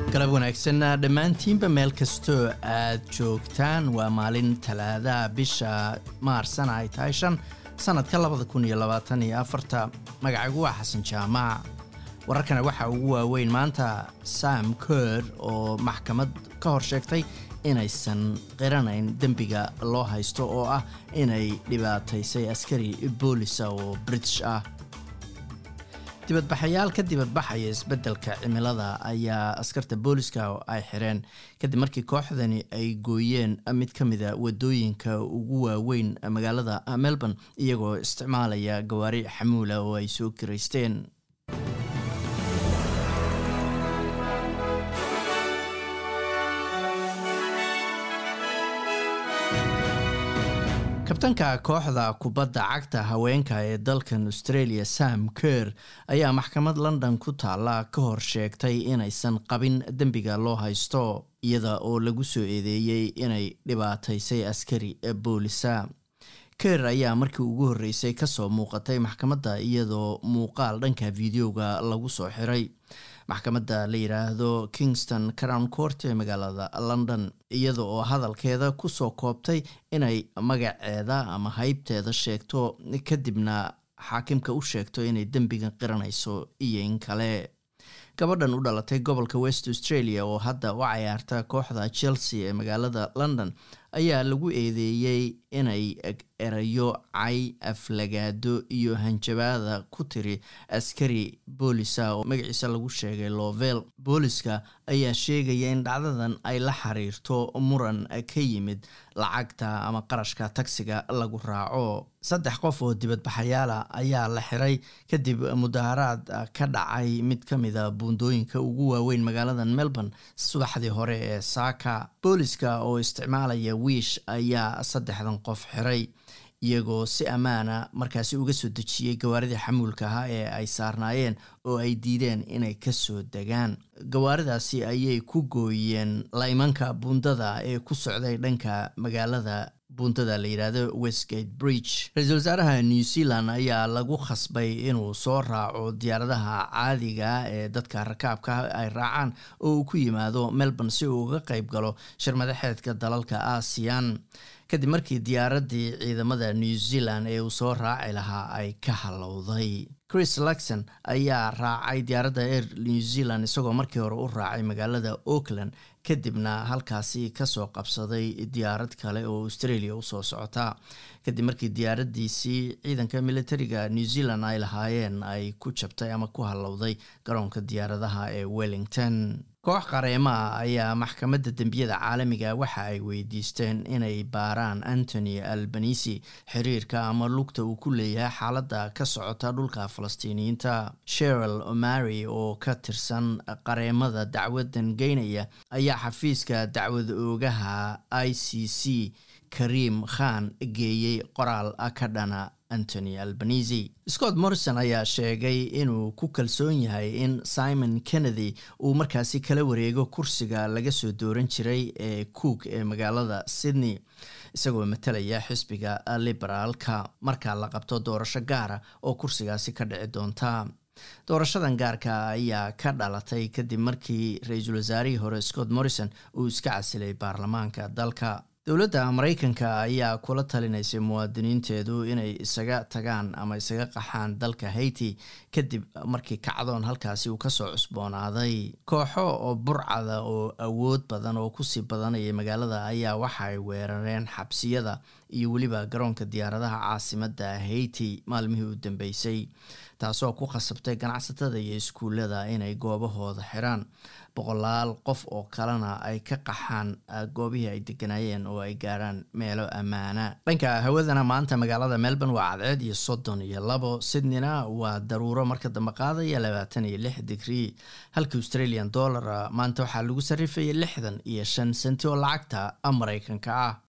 galab wanaagsan dhammaantiinba meel kastoo aad joogtaan waa maalin talaadaha bisha maarsana ay tahay shan sannadka labada kun iyo labaatan iyo afarta magacagu waa xasan jaamac wararkana waxaa ugu waaweyn maanta sam ker oo maxkamad ka hor sheegtay inaysan qiranayn dembiga loo haysto oo ah inay dhibaataysay askari boolisa oo british ah dibadbaxayaal ka dibadbaxaya isbeddelka cimilada ayaa askarta booliska ay xireen kadib markii kooxdani ay gooyeen mid ka mida wadooyinka ugu waaweyn magaalada melbourne iyagoo isticmaalaya gawaari xamuula oo ay soo kiraysteen kabtanka kooxda kubadda cagta haweenka ee dalkan australia sam ker ayaa maxkamad london ku taalla ka hor sheegtay inaysan qabin dembiga loo haysto iyada oo lagu soo eedeeyey inay dhibaataysay askari boolisa ker ayaa markii ugu horreysay kasoo muuqatay maxkamadda iyadoo muuqaal dhanka videoga lagu soo xiray maxkamadda la yidhaahdo kingston crown court ee magaalada london iyada oo hadalkeeda kusoo koobtay inay magaceeda ama haybteeda sheegto kadibna xaakimka u sheegto inay dembigan qiranayso iyo in kale gabadhan u dhalatay gobolka west australia oo hadda u cayaarta kooxda chelsea ee magaalada london ayaa lagu eedeeyey inay erayo cay aflagaado iyo hanjabaada ku tiri askari boolisa oo magaciisa lagu sheegay lovel booliska ayaa sheegaya in dhacdadan ay la xiriirto muran ka yimid lacagta ama qarashka tagsiga lagu raaco saddex qof oo dibadbaxayaala ayaa la xiray kadib mudaharaad ka dhacay mid ka mida buundooyinka ugu waaweyn magaalada melbourne subaxdii hore ee saaka booliska oo isticmaalaya wiish ayaa saddexdan qof xiray iyagoo si ammaana markaasi uga soo dejiyey gawaaridii xamuulka ahaa ee ay saarnaayeen oo ay diideen inay kasoo degaan gawaaridaasi ayay ku gooyeen laymanka buundada ee ku socday dhanka magaalada buundada la yidhaahdo westgate bridge ra-iisul wasaaraha new zealand ayaa lagu khasbay inuu soo raaco diyaaradaha caadiga ee dadka rakaabka ay raacaan oo uu ku yimaado melbourne si uu uga qeyb galo shirmadaxeedka dalalka aasiyan kadib markii diyaaraddii ciidamada new zealand ee uu soo raaci lahaa ay ka halowday chris luxon ayaa raacay diyaaradda air new zealand isagoo markii hore u raacay magaalada auckland kadibna halkaasi kasoo qabsaday diyaarad kale oo australia usoo socota kadib markii diyaaradiisii ciidanka militariga new zealand ay lahaayeen ay ku jabtay ama ku halowday garoonka diyaaradaha ee wellington koox qareemaha ayaa maxkamadda dembiyada caalamiga waxa ay weydiisteen inay baaraan antony albanisi xiriirka ama lugta uu ku leeyahay xaaladda ka socota dhulka falastiiniyiinta sheril omari oo ka tirsan qareemada dacwadan geynaya ayaa xafiiska dacwad oogaha i c c karim khan geeyey qoraal ka dhana antony albanisi scott morrison ayaa sheegay inuu ku kalsoon yahay in simon kennedy uu markaasi kala wareego kursiga laga soo dooran jiray ee cook ee magaalada sydney isagoo matalaya xisbiga liberaalka marka la qabto doorasho gaara oo kursigaasi ka dhici doonta doorashadan gaarka ayaa ka dhalatay kadib markii ra-iisul wasaarihii hore scott morrison uu iska casilay baarlamaanka dalka dowladda maraykanka ayaa kula talinaysay muwaadiniinteedu inay isaga tagaan ama isaga qaxaan dalka haiti kadib markii kacdoon halkaasi uu kasoo cusboonaaday kooxo oo burcada oo awood badan oo kusii badanaya magaalada ayaa waxa ay weerareen xabsiyada iyo weliba garoonka diyaaradaha caasimadda haiti maalmihii u dambeysay taasoo ku khasabtay ganacsatada iyo iskuullada inay goobahooda xiraan boqolaal qof oo kalena ay ka qaxaan goobihii ay deganaayeen oo ay gaaraan meelo ammaana dhanka hawadana maanta magaalada melbourne waa cadceed iyo soddon iyo labo sydneyna waa daruuro marka dambe qaadaya labaatan iyo lix digrii halka australian dollara maanta waxaa lagu sarrifayay lixdan iyo shan senti oo lacagta maraykanka ah